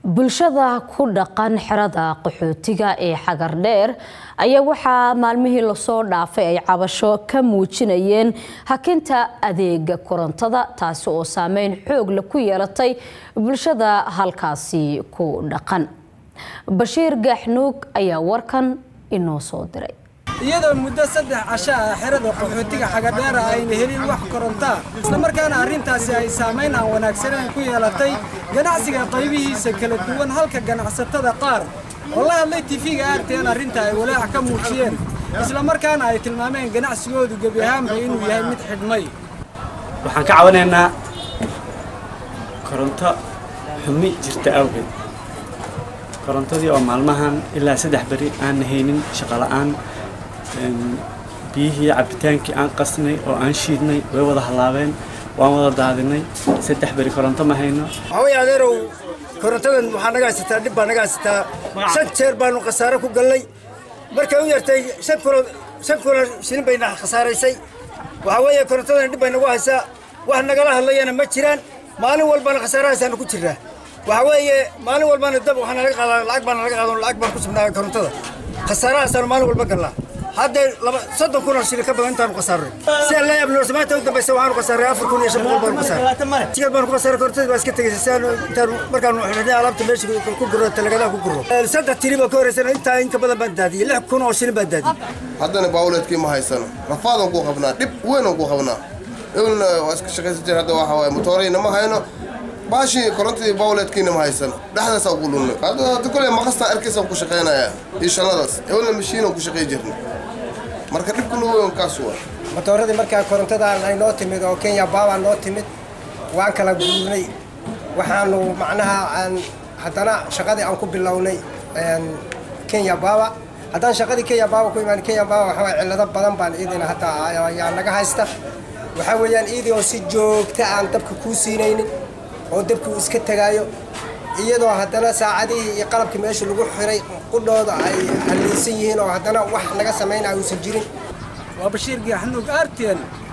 bulshada ku dhaqan xerada qaxootiga ee xagardheer ayaa waxaa maalmihii lasoo dhaafay ay cabasho ka muujinayeen hakinta adeega korontada taasi oo saameyn xoog leh ku yeelatay bulshada halkaasi ku dhaqan bashiir gaaxnuug ayaa warkan inoo soo diray iyadoo muddo saddex casho ah xerada qaxootiga xagadheera ayna helin wax korontaa islamarkaana arrintaasi ay saamayn aan wanaagsaneyn ku yeelatay ganacsiga qaybihiisa kala duwan halka ganacsatada qaar oo la hadlay tifiga aarteen arrinta ay walaac ka muujiyeen islamarkaana ay tilmaameen ganacsigoodu gebi ahaanba inuu yahay mid xidhmay waxaan ka cabanaynaa koronto xumi jirta awgeed korontadii oo maalmahan ilaa saddex beri aan haynin shaqola'aan biyihii cabitaankii aan qasnay oo aan shiidnay way wada hallaabeen waan wada daadinay saddex beri koronto ma hayno waxaway adeerow korontadan waxaa naga haysataa dhib baa naga haysataa shan jeer baanu khasaare ku gallay markay u yartay shan kulo shan kulo shilin bayna khasaaraysay waxaa weeye korontadan dhib bay nagu haysaa wax nagala hadlayana ma jiraan maalin walbana khasaarahaysaanu ku jirnaa waxaa weeye maalin walbana dab waxaa nalaga qaadaa lacag baa nalaga qaado lacag baan ku subnaa korontada khasaarahaasaanu maalin walba gallaa hadda laba soddon kun oo shilin ka badan intaanu khasaarnay si aan la yaabno samaanta u dambaysa waxaanu khasaaray afar kun iyo shan boqol baanu khasaaray tikad baanu ku khasaaray korontadii baa iska tegaysa si aanu intaanu markaanu xidhnay alaabta meesha ku guro talagadaha ku guro saddex tiri baa ka horeysana intaa in ka badan baan daadiyey lix kun oo shilin baan daadiyey haddana baawleedkii ma haysano rafaadan ku qabnaa dhib weyn ku qabnaa ewlna waa iska shaqaysan jir hadda waxa waaye motoorayna ma hayno baashii korontadii baawleedkiina ma haysano dhexdaasa ugu lunnay hadda kole maqastaan arkaysa ku shaqaynayaa iyo shannadaas ewlna mashiinan ku shaqay jirna marka dhibkuna weyn kaas waa matooradii markaa korontadan ay noo timid oo kenya baabaa noo timid waan kala guurnay waxaanu macnaha aan haddana shaqadii aan ku bilownay kenya baaba haddaan shaqadii kenya baaba ku imaan kenya baaba waxaa waye cillado badan baan iidina hadda ayaa naga haysta waxaa weeyaan iidii oo si joogta aan dabka kuu siinaynin oo dabkii uu iska tegaayo iyadoo haddana saacadihii iyo qalabkii meesha lagu xiray qudhooda ay halliysan yihiin oo haddana wax naga samaynaya uusan jirin waa bashiir gaaxnuug aarteen